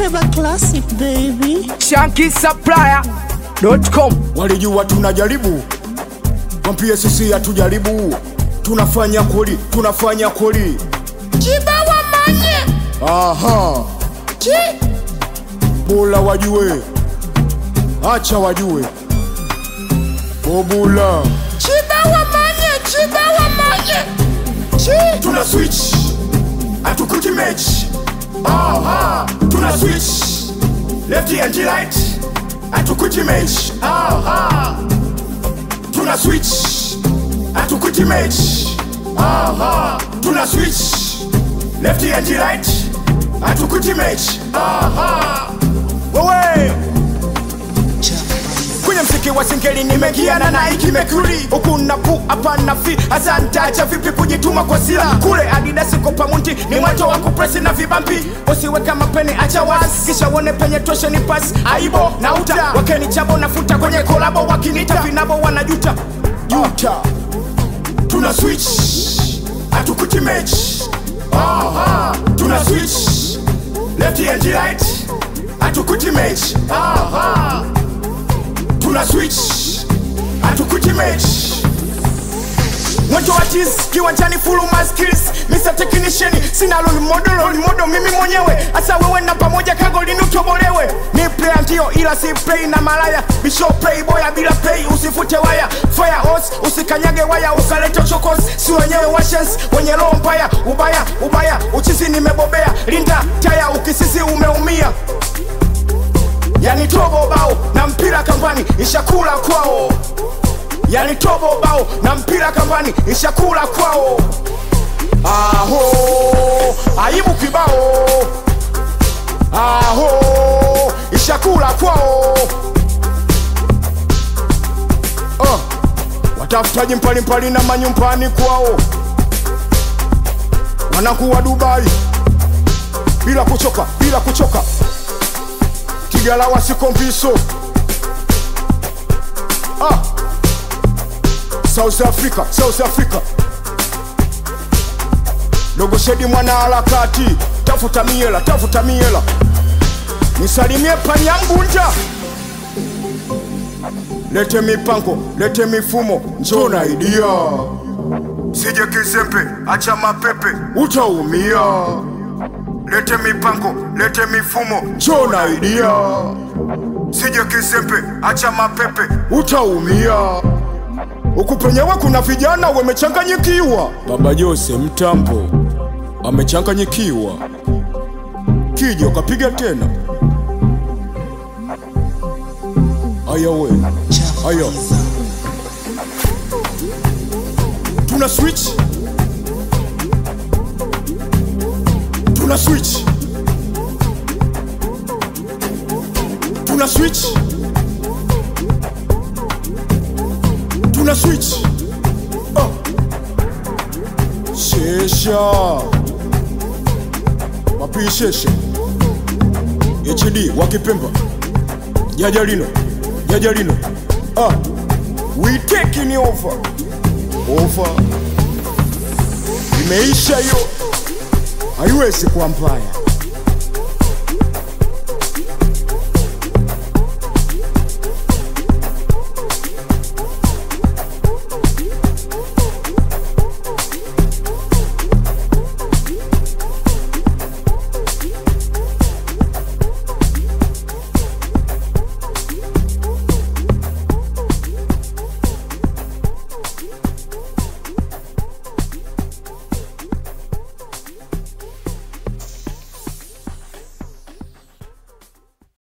Trevor Classic baby. shankisupplier.com walijua tunajaribu, wampie sisi hatujaribu, tunafanya kweli, tunafanya kweli. Kibawa manye Aha, Ki bula wajue, acha wajue, bobula Kibawa manye Kibawa manye Ki tuna switch, hatukuti mechi. Aha, tuna switch, left and right, hatukuti mechi. Aha, tuna switch, hatukuti mechi. Aha, tuna switch, left and right, hatukuti mechi. Aha, wewe kwenye mziki wa singeli nimegiana na iki mekuri huku napu hapa nafi hasa ntacha vipi kujituma kwa sila kule adidasi kopamunti ni mwato wa kupresi na vibampi usiweka mapeni acha wasi kisha uone penye toshe ni pasi aibo na uta wakeni chabo nafuta kwenye kolabo wakinita vinabo wanajuta juta tuna switch hatukuti mechi aha tuna switch left and right hatukuti mechi aha tuna switch hatukuti mechi mwanzo wa tiz kiwanjani full maskills Mr. Technician sina role model role model mimi mwenyewe hasa wewe na pamoja kagolini utobolewe ni player ndio ila si play na malaya bisho play boya bila play usifute waya fire hose usikanyage waya ukaleta chokos si wenyewe washens wenye roho mbaya ubaya ubaya uchizi nimebobea linda taya ukisisi umeumia yani tobo bao na mpira kambani ishakula kwao yani tobo bao na mpira kambani ishakula kwao aho aibu kibao aho ishakula kwao uh, watafutaji mpalimpali na manyumbani kwao wanakuwa dubai bila kuchoka bila kuchoka tigala wasikompiso ah. south africa south africa dogoshedi mwana harakati tafuta miela tafuta miela nisalimie panyangunja lete mipango lete mifumo njona idia sije kisempe acha mapepe utaumia lete mipango lete mifumo njona idia sije kisempe acha mapepe utaumia huku penyewe kuna vijana wamechanganyikiwa baba jose mtambo amechanganyikiwa kija ukapiga tena aya we aya tuna switch tuna switch tuna switch tuna switch oh. shesha wapi shesha hd wakipemba jajalino jajalino ah. we taking over over imeisha hiyo haiwezi kuwa mbaya